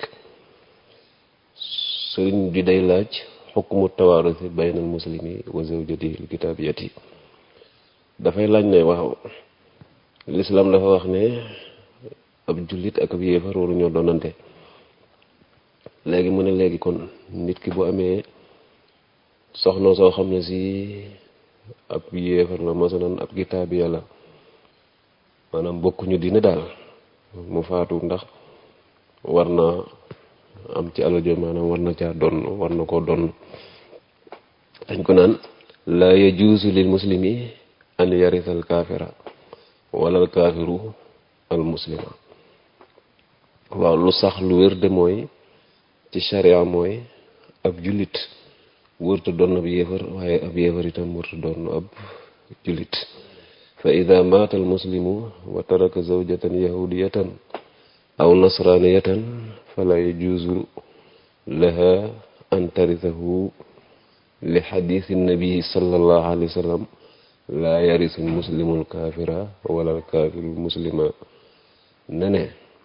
sëriñ bi day laaj xukmu tawaarusi baynal muslimi wa zawjatihi alkitaabiyati dafay laaj ne waaw lislaam dafa wax ne ab jullit ak ab yéefar waru ñoo doonante léegi mu ne léegi kon nit ki bu amee soxna soo xam ne si ab yéefar la masalan ab kitaabiya la maanaam bokkuñu diine daal mu faatu ndax war na am ci alal jo maanaam war na caa doon war na koo doon dañ ko naan laa yajuusu lil muslimi an yarisa al kaafira wala al kaafiru al muslima waaw lu sax lu wér de mooy ci sharia mooy ab jullit wërta doon ab yéefar waaye ab yéefar itam wërta doon ab jullit fa ida maata al muslimu wa taraka zawjatan yahudiyatan aw nasraniyatan fala yajuuzu laha an tarisahu li xadiisi nabii sallallahu alayhi wa sallam laa yarisu muslimu alkaafira wala alkaafiru muslima ne ne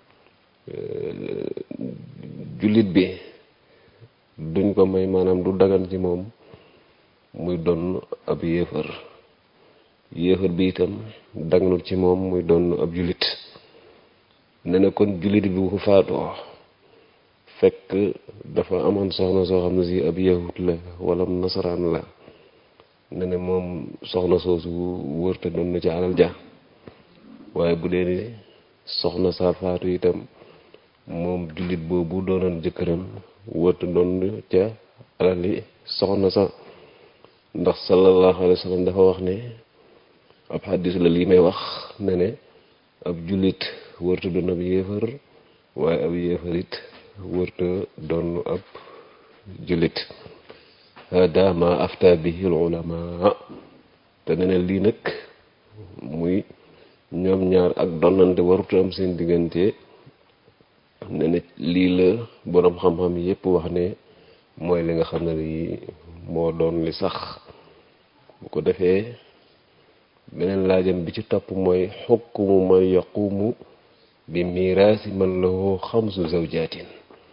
jullit bi duñ ko may maanaam du dagan ci moom muy doon ab yéefar yéefar bi itam daganul ci moom muy doon ab jullit ne na kon jullit bi bu faatoo fekk dafa amoon soxna soo xam ne si ab yahut la wala nasaraan la ne ne moom soxna soosu wërte doon na ci alal ja waaye bu dee ni soxna saa faatu itam moom jullit boobu doonoon jëkkëram wërte doon ca alali soxna sa ndax sallallahu alayhi wa sallam dafa wax ne ab xaddis la lii may wax ne ne ab jullit wërte doon ab yéefar waaye ab yéefarit wërta doon ab jullit hada ma afta bihi al ulama te ne ne lii nag muy ñoom ñaar ak donnante waruta am seen diggante ne ne lii la boroom xam-xam yépp wax ne mooy li nga xam ne lii moo doon li sax bu ko defee beneen laajam bi ci topp mooy xukmu man yaqumu bi miraasi man lahu xamsu zawjaatin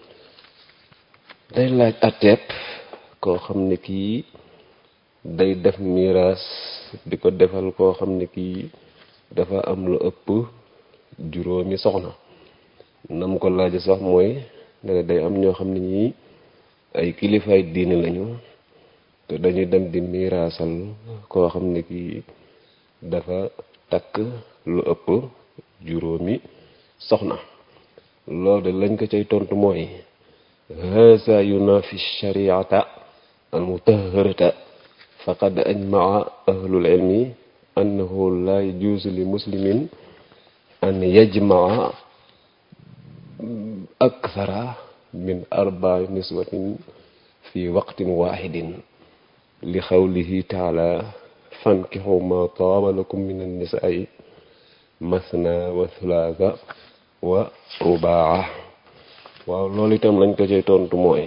day laaj atteeb koo xam ne kii day def miraas di ko defal koo xam ne kii dafa am lu ëpp juróomi soxna nam ko laaj sax mooy ne day am ñoo xam ne ñii ay kilifaay diine lañu te dañuy dem di miraasal koo xam ne kii dafa takk lu ëpp juróomi soxna loolu de lañ ko cay tontu mooy haza yunafi shariata almutahharata faqad ajmaa ahlul ilmi annahu la yajuuzu li muslimin an yajmaa akthara min arba'i niswatin fi waqtin wahidin li xawlihi taala fankixu ma taaba lakum min annisaai masna wa thulaatha wa rubaa waaw loolu itam lañ ko cay tontu mooy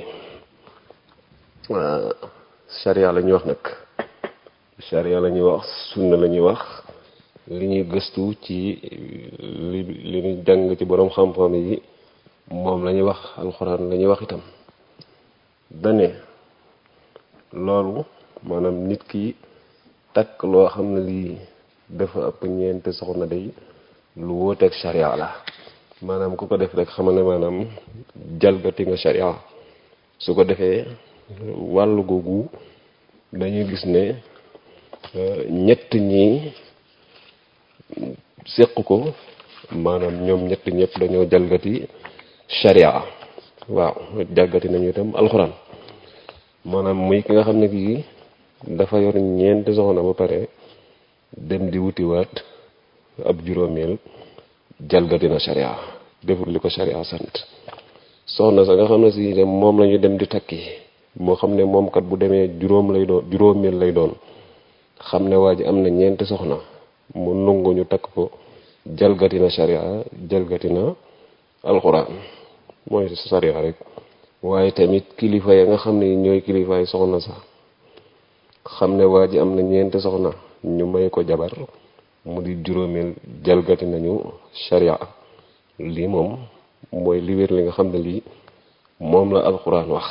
charia la ñuy wax nag charia la ñuy wax sunna la ñuy wax li ñuy gëstu ci li li ñu jàng ci boroom xam-xam yi moom la ñuy wax alxuraan la ñuy wax itam dane loolu maanaam nit ki takk loo xam ne lii dafa ëpp ñeenti soxna day lu wóoteeg charia la maanaam ku ko def rek xamal ne maanaam jalgati nga charia su ko defee wàllu googu dañuy gis ne ñett ñi séq ko maanaam ñoom ñett ñëpp dañoo jalgati sharia waaw jalgati nañu itam alxuraan maanaam muy ki nga xam ne kii dafa yor ñeenti soxna ba pare dem di wutiwaat ab juróomeel jalgati na sharia deful li ko sharia sant soxna sa nga xam ne si dem moom la ñu dem di takki moo xam ne moom kat bu demee juróom lay doon juróomeel lay doon xam ne waa ji am na ñeenti soxna mu nungu ñu takk ko jalgati na sharia jalgati na alxuraan mooy sharia rek waaye tamit kilifa ya nga xam ne ñooy kilifaay soxna sax xam ne waa ji am na ñeenti soxna ñu may ko jabar mu di juróomeel jalgati nañu sharia lii moom mooy li wér li nga xam ne lii moom la alxuraan wax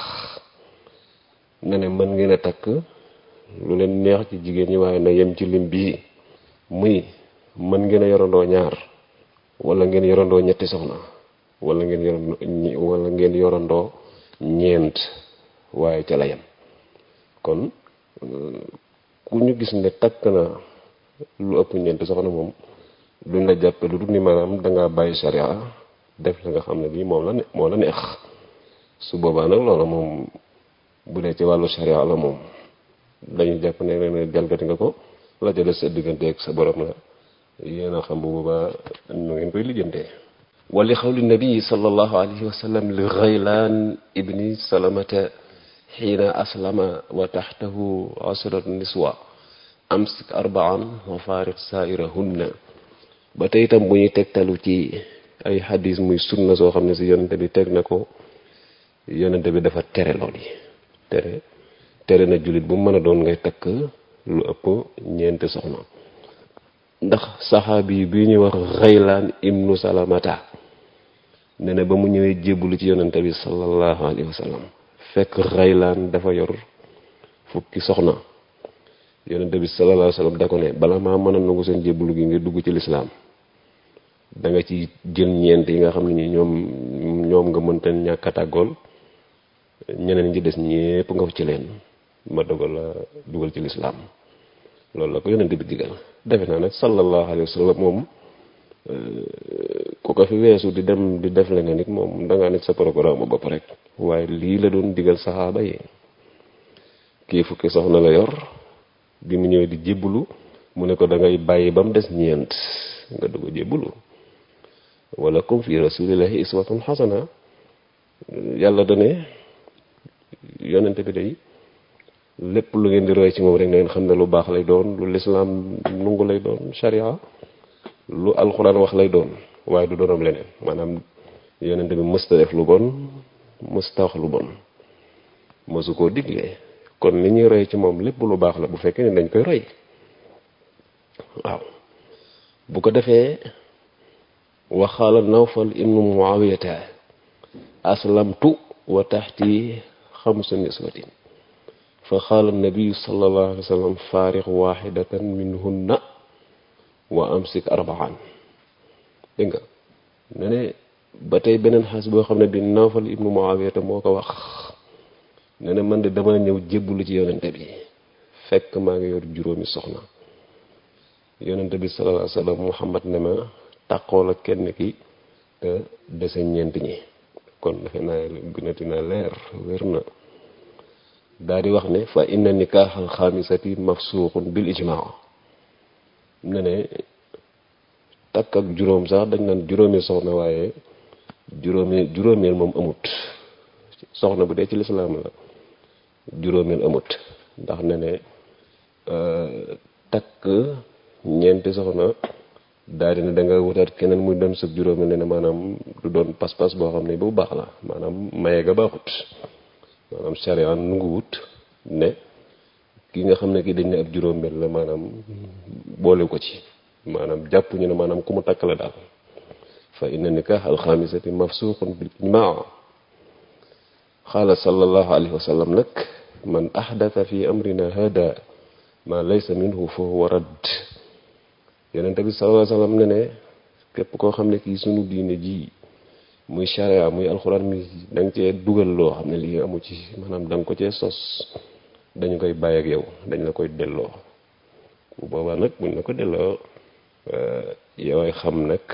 ne ne mën ngeen a takk lu leen neex ci jigéen ñi waaye na yem ci lim bii muy mën ngeen a yorandoo ñaar wala ngeen yorandoo ñetti soxna wala ngeen yorandoo wala ngeen yorandoo ñeent waaye ca la yem kon ku ñu gis ne takk na lu ëpp ñeent soxna moom duñ la jàppe lu dul ni maanaam dangaa bàyyi sharia def la nga xam ne bii moom la ne moo la neex su boobaa nag loola moom bu dee ci wàllu sharia la moom dañu jàpp ne ne jalgati nga ko la ca des sa diggante ak sa borom la yéen a xam bu boobaa nu ngeen koy lijjantee wa li xawli nabii sallallahu alayhi wa sallam li Ghaylaan ibni salamata xiina aslama wa taxtahu asratu niswa amsik arbaan wa faariq saairahunna ba tey itam bu ñuy tegtalu ci ay xadis muy sunna soo xam ne si yonente bi teg na ko yonente bi dafa tere lool yi tere tere na jullit bu mën a doon ngay takk lu ëpp ñeenti soxna ndax saxaabi bi ñuy wax Ghaylaan ibnu salamata ne ne ba mu ñëwee jébbalu ci yonente bi sallallahu alayhi wa sallam fekk Ghaylaan dafa yor fukki soxna yonente bi sallallahu alayhi wa sallam da ko ne bala maa mën a nangu seen jébbalu gi ngir dugg ci lislaam da nga ci jël ñeent yi nga xam ne ñi ñoom ñoom nga mënta ñàkk a tàggool ñeneen ñi des ñépp nga ci leen ma dogal la dugal ci lislaam loolu la ko yonente bi digal defe naa nag sallallahu alayhi wa sallam moom ku ko fi weesu di dem di def leneen nit moom dangaa nekk sa programme bopp rek waaye lii la doon digal saxaaba yi kii fukki soxna la yor bi mu ñëwee di jébbulu mu ne ko da ngay bàyyi ba mu des ñeent nga dugg jébbulu wala kum fi rasulillahi iswatun xasana yàlla dane yonente bi day lépp lu ngeen di roy ci moom rek na ngeen xam ne lu baax lay doon lu lislaam nungu lay doon sharia lu alxuraan wax lay doon waaye du doonam leneen maanaam yonente bi mësta def lu bon mësta wax lu bon mësu koo diglee kon li ñuy roy ci moom lépp lu baax la bu fekkee ne dañ koy roy waaw bu ko defee waxaala nawfal ibnu muawiyata aslamtu wa taxti xamsu niswatin fa qaala nabiyu sallallahu alayhi wa sallam faarix waxidatan minhunna wa amsik arbaan dégg nga ne ne ba tey beneen xas boo xam ne bi nawfal ibnu muawiyata moo ko wax ne ne man de dama ñëw jébbalu ci yonente bi fekk maa ngi yor juróomi soxna yonente bi sallallahu alayhi wa sallam muhammad ne ma taqool ak kenn ki te dese ñeent ñi kon defe naa gënati na leer wér na daal di wax ne fa inna nikaaxal xaamisati mafsuuxun bil ijmaa ne ne takk ak juróom sax dañ naan juróomi soxna waaye juróomi juróomeel moom amut soxna bu dee ci lislaam la juróomeel amut ndax ne ne takk ñeenti soxna daal di ne da nga wutaat keneen muy doon sëb juróomeel ne ne maanaam du doon pas-pas boo xam ne bu baax la maanaam maye ga baaxut maanaam sharia nungu wut ne ki nga xam ne ki dañ ne ab juróomeel la maanaam boole ko ci maanaam jàpp ñu ne maanaam ku mu takk la daal fa inna nikah alxaamisati mafsuqun bil ijmaa xaala sallallahu alayhi wa sallam nag man ahdatha fi amrina hada ma laysa minhu fa huwa radd yonente bi sallallahu alayhi wa sallam ne ne képp koo xam ne kii sunu diine ji muy sharia muy alxuraan mi da nga cee dugal loo xam ne lii amu ci maanaam da nga ko cee sos dañu koy bàyyi ak yow dañ la koy delloo bu boobaa nag buñ la ko delloo yoway xam nag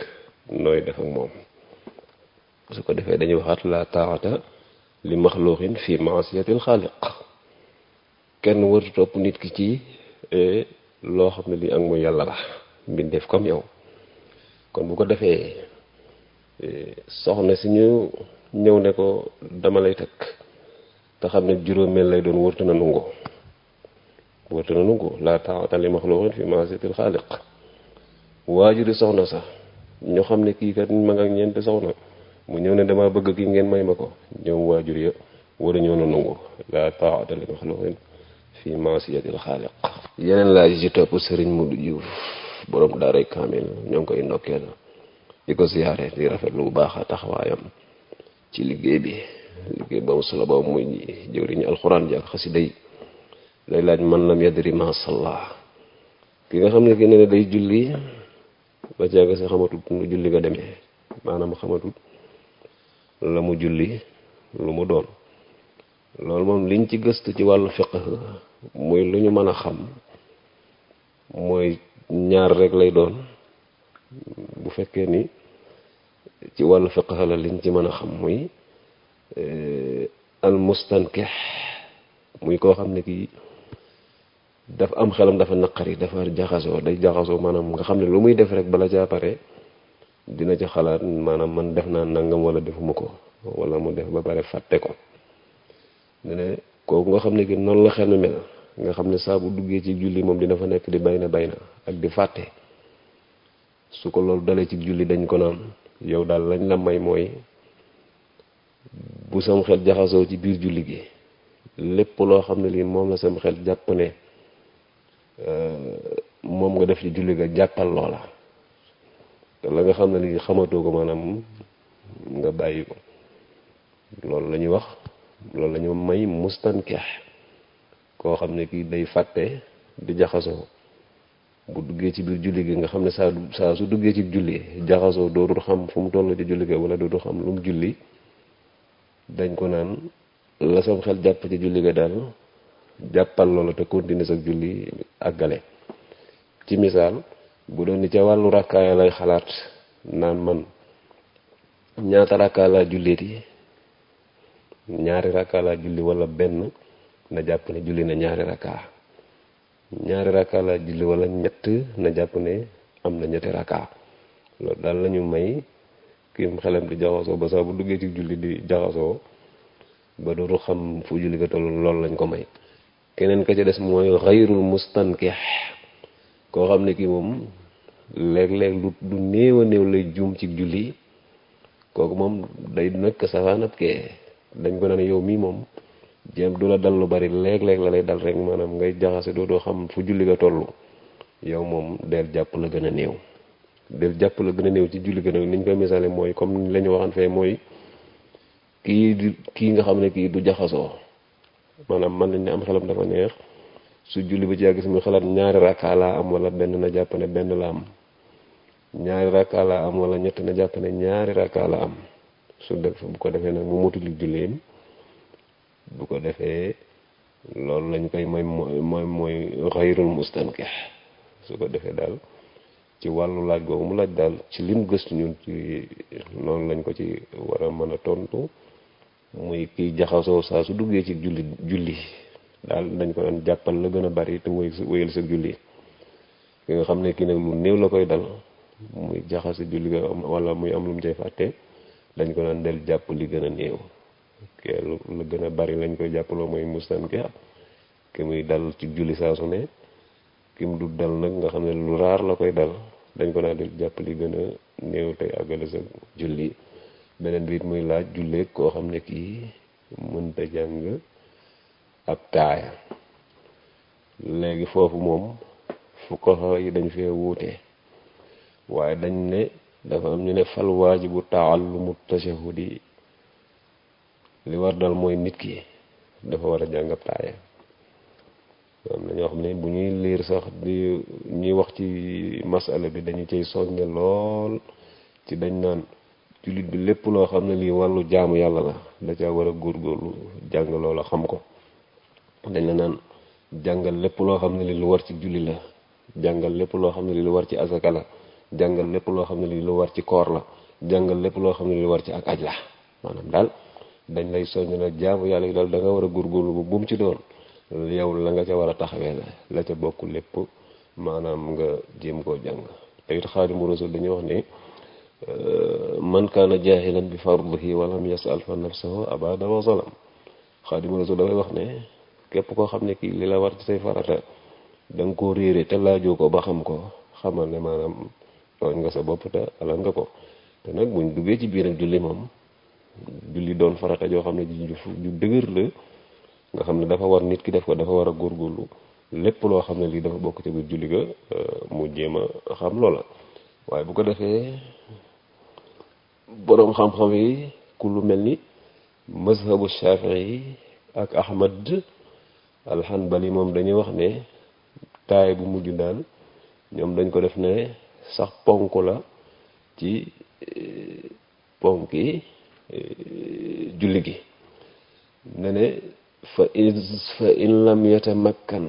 nooy def ak moom su ko defee dañuy waxaat la taata li maxluuqin fi maasiyatil xaaliq kenn wartu topp nit ki ci loo xam ne lii ak mooy yàlla la mbindeef comme yow kon bu ko defee soxna si ñu ñëw ne ko dama lay takk te xam ne juróomeel lay doon wërtu na nungu wërtu na nungu laa taata li maxluuqin fi maasiyatil xaaliq waajuri soxna sax ñu xam ne kii kat ma nga ak ñeenti soxna mu ñëw ne dama bëgg kii ngeen may ma ko ñoom waajur ya war a ñëw na nungu laa taata li maxluuqin fi maasiyatil xaaliq yeneen laaj ci topp sëriñ Mudu Juuf borom daaray kaamil ñoo ngi koy ndokkeel di ko ziyaare di rafetlu bu baax a taxawaayam ci liggéey bi liggéey boobu solo boobu muy jëwriñu alxuraan ji ak xasida yi lay laaj man lam yadri ma salla ki nga xam ne ki ne day julli ba jaaga si xamatut nu julli nga demee maanaam xamatut la mu julli lu mu doon loolu moom liñ ci gëstu ci wàllu fiqh muy lu ñu mën a xam mooy ñaar rek lay doon bu fekkee ni ci wàllu fiqh la liñ ci mën a xam muy al mustankih muy koo xam ne kii dafa am xelam dafa naqari dafa jaxasoo day jaxasoo maanaam nga xam ne lu muy def rek bala caa pare dina ci xalaat maanaam man def naa nangam wala defuma ko wala mu def ba pare fàtte ko ne kooku nga xam ne ki noonu la xel mi mel nga xam ne saa bu duggee ci julli moom dina fa nekk di bay na bay na ak di fàtte su ko loolu dalee ci julli dañ ko naan yow daal lañ la may mooy bu sam xel jaxasoo ci biir julli gi lépp loo xam ne lii moom la sam xel jàpp ne moom nga def ci julli ga jàppal loola te la nga xam ne lii xamatoo ko maanaam nga bàyyi ko loolu la ñuy wax loolu la ñu may mustankeex koo xam ne kii day fàtte di jaxasoo bu duggee ci biir julli gi nga xam ne saa saa su duggee ci julli jaxasoo dootul xam fu mu toll ci julli ga wala dootul xam lu mu julli dañ ko naan la sam xel jàpp ci julli ga daal jàppal loola te continuer sa julli àggale ci misaal bu doon ni ca wàllu rakkaaya lay xalaat naan man ñaata rakkaa laa julleeti ñaari rakkaa laa julli wala benn na jàpp ne julli na ñaari rakkaa ñaari rakkaa laa julli wala ñett na jàpp ne am na ñetti rakkaa loolu daal lañu may kim xelam di jaxasoo ba saa bu duggee ci julli di jaxasoo ba dootu xam fu julli ga toll loolu lañ ko may keneen ka ca des mooy xayrul mustankih koo xam ne kii moom léeg-léeg lu du néew a néew lay juum ci julli kooku moom day nekk safaanab kee dañ ko naan yow mii moom jéem du la dal lu bari léeg-léeg la lay dal rek maanaam ngay jaxase dootoo xam fu julli ga toll yow moom del jàpp la gën a néew del jàpp la gën a néew ci julli ga nag ni ñu koy misaale mooy comme la ñu waxan fee mooy kii di kii nga xam ne kii du jaxasoo maanaam man nañ ne am xelam dafa neex su julli ba ci yàgg si muy xalaat ñaari rakkaa laa am wala benn na jàpp ne benn la am ñaari rakkaa laa am wala ñett na jàpp ne ñaari rakkaa la am su def bu ko defee nag mu motuli julleem bu ko defee loolu lañ koy mooy mooy mooy xayrul mustankih su ko defee daal ci wàllu laaj googu mu laaj daal ci lim gëstu ñun ci noonu lañ ko ci war a mën a tontu muy kiy jaxasoo saa su duggee ci julli julli daal dañ ko daan jàppal la gën a bari te wéy wéyal sa julli ki nga xam ne kii nag lu néew la koy dal muy jaxase julli ga wala muy am lu mu cay fàtte dañ ko daan del jàpp li gën a néew ke lu gën a bari lañ koy jàppaloo mooy mustan ki ki muy dal ci julli saa su ne ki mu du dal nag nga xam ne lu raar la koy dal dañ ko daan del jàpp li gën a néew tey àggale sa julli beneen bi it muy laaj julleeg koo xam ne kii mënta jàng ab taaya léegi foofu moom fuqaha yi dañ fee wuute waaye dañ ne dafa am ñu ne fal waajibu taallumu tashahudi li war dal mooy nit ki dafa war a jàng ab taaya am na ñoo xam ne bu ñuy liir sax di ñuy wax ci masala bi dañu cay soññe lool ci dañ naan jullit bi lépp loo xam ne lii wàllu jaamu yàlla la da caa war a góorgóorlu jàng loola xam ko dañ la naan jàngal lépp loo xam ne li lu war ci julli la jàngal lépp loo xam ne li lu war ci asaka la jàngal lépp loo xam ne lii lu war ci koor la jàngal lépp loo xam ne lii lu war ci ak aj la maanaam daal dañ lay soññ nag jaamu yàlla yi daal da nga war a góorgóorlu bu mu ci doon yow la nga ca war a taxawee la la ca bokk lépp maanaam nga jéem koo jàng te it Xaadimu Rasuul dañuy wax ne man kaana jaahilan bi fardihi walam yasal fa nafsahu abada wa zalam Xaadimu Rasuul dafay wax ne képp koo xam ne kii li la war ci say farata da nga koo réere te laajoo ko ba xam ko xamal ne maanaam tooñ nga sa bopp te alal nga ko te nag buñ duggee ci biir ak julli moom julli doon farata joo xam ne ju ju dëgër la nga xam ne dafa war nit ki def ko dafa war a góorgóorlu lépp loo xam ne lii dafa bokk ci biir julli ga mu jéem a xam loola waaye bu ko defee boroom xam-xam yi ku lu mel ni mazhabu shafii ak ahmad alhanbali moom dañuy wax ne taay bu mujj daal ñoom dañ ko def ne sax ponk la ci ponk yi julli gi ne ne fa in fa in lam yatamakkan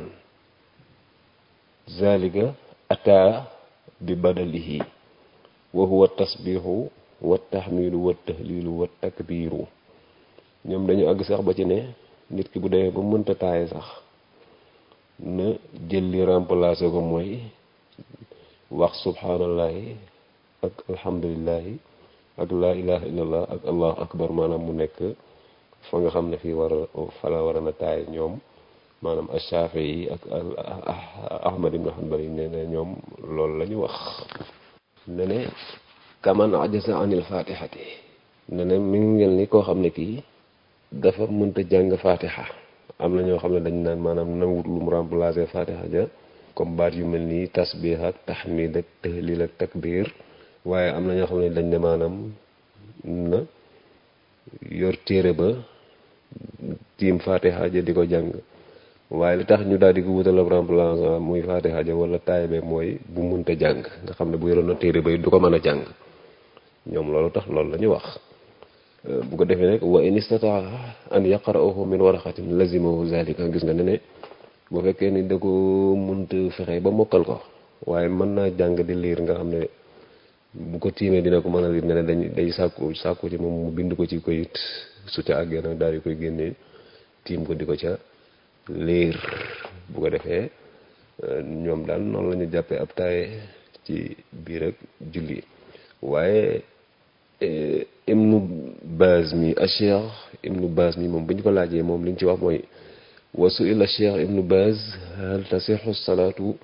zalika ataa bi badalihi wa huwa tasbihu wa tahmidu wa tahlilu wa takbiru ñoom dañu àgg sax ba ci ne nit ki bu demee ba mënta taaye sax na jël li remplacer ko mooy wax subhanallahi ak alhamdulillahi ak laa ilaha illallah ak allahu akbar maanaam mu nekk fa nga xam ne fii war a fa la war a na taay ñoom maanaam ashaafi yi ak ahmad ibn hanbal yi ne ne ñoom loolu la ñu wax ne ne kaman ajaza anil fatihati ne ne mi ngi mel ni koo xam ne kii dafa mënta jàng fatiha am na ñoo xam ne dañ naan maanaam nangut lu mu remplacer fatiha ja comme baat yu mel nii tasbih ak tahmid ak tahlil ak takbir waaye am na ñoo xam ne dañ ne maanaam na yor téere ba tiim fatiha ja di ko jàng waaye li tax ñu daal di ko wutal ab remplaçant muy fatiha ja wala taay be mooy bu munta jàng nga xam ne bu yoroon na téere ba du ko mën a jàng ñoom loolu tax loolu la ñu wax bu ko defee nag wa in istataa an yaqra'ahu min waraqatin lazimahu zalika gis nga ne ne bu fekkee ni da ko munta fexe ba mokkal ko waaye mën naa jàng di liir nga xam ne bu ko tiimee dina ko mën a liir ne ne dañ day sàkku sàkku ci moom mu bind ko ci koyit su ca àggee nag daal di koy génnee tiim ko di ko ca liir bu ko defee ñoom daal noonu la ñu jàppee ab taaye ci biir ak julli waaye ibnu Baaz mi a cheikh ibnu Baaz mi moom bu ñu ko laajee moom li ñu ci wax mooy wasu ila cheikh ibnu Baaz hal tasixu salaatu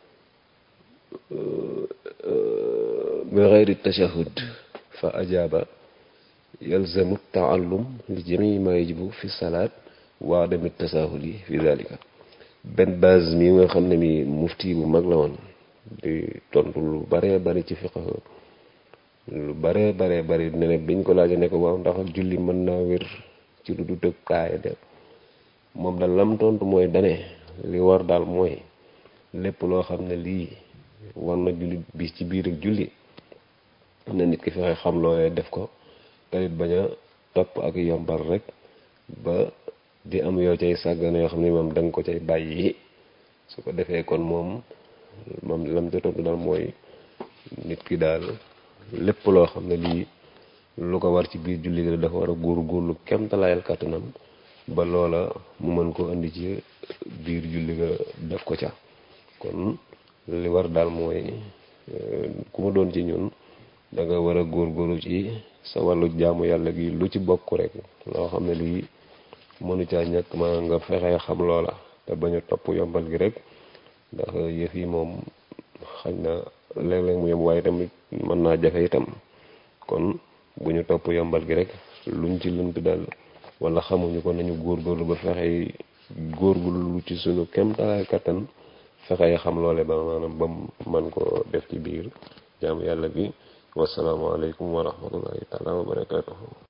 bi gayri tashahud fa ajaaba yalzamu taallum li jamii ma yajibu fi salaat wa adami tasahuli fi dalika benn Baaz mi nga xam ne mi mufti bu mag la woon di tontu lu bare bari ci fiqh lu bare bare bari ne ne biñ ko laajee ne ko waaw ndax julli mën naa wér ci lu du tëg taaya de moom daal lam tontu mooy dane li war daal mooy lépp loo xam ne lii war na julli bi ci biir ak julli na nit ki fexe xam loolee def ko tamit bañ a topp ak yombal rek ba di am yoo cay sàggane yoo xam ne moom da nga ko cay bàyyi su ko defee kon moom moom lam ca tontu daal mooy nit ki daal lépp loo xam ne lii lu ko war ci biir julli gi dafa war a góor góorlu kemtalaayal kàttanam ba loola mu mën ko indi ci biir julli ga def ko ca kon li war daal mooy ku ma doon ci ñun da nga war a góorgóorlu ci sa wàllu jaamu yàlla gi lu ci bokk rek loo xam ne lii mënu caa ñàkk ma nga fexe xam loola te bañ a topp yombal gi rek ndax yëf yi moom xañ na léeg-léeg mu yem waaye tamit mën naa jafe itam kon bu ñu topp yombal gi rek luñ ci lënt daal wala xamuñu ko nañu góorgóorlu ba fexe góorgóorlu ci sunu kemtalaay kattan fexe xam loole ba maanaam ba man ko def ci biir jaamu yàlla gi wasalaamaaleykum wa rahmatullahi taala wa barakatuhu